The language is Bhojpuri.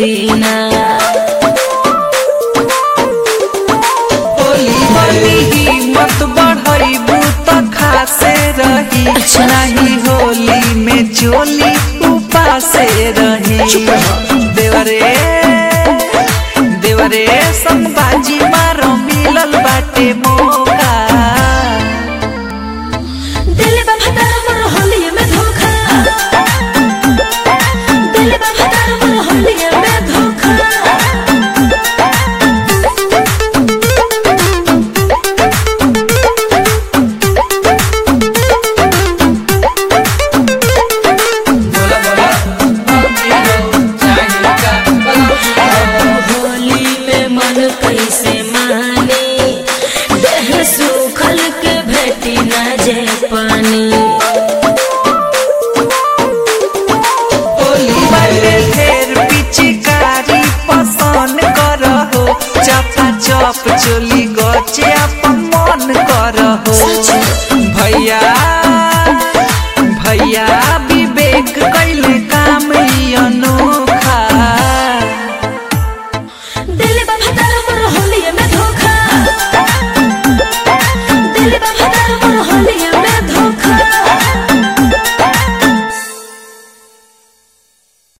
सीना होली होली हिम्मत बढ़ाइबू त खासे रही अच्छा। नहीं होली में चोली उपासे रही देवरे देवरे संबाजी मारो मिलल बाटे मौका दिल बा भतार मोर होली में धोखा दिल बा भतार मोर होली में धोखा होली में मन कैसे माने देह सूखल के भेटी ना जे पानी होली बाटे ढेर पिचकारी पसंद करहो चपा चप चोली गो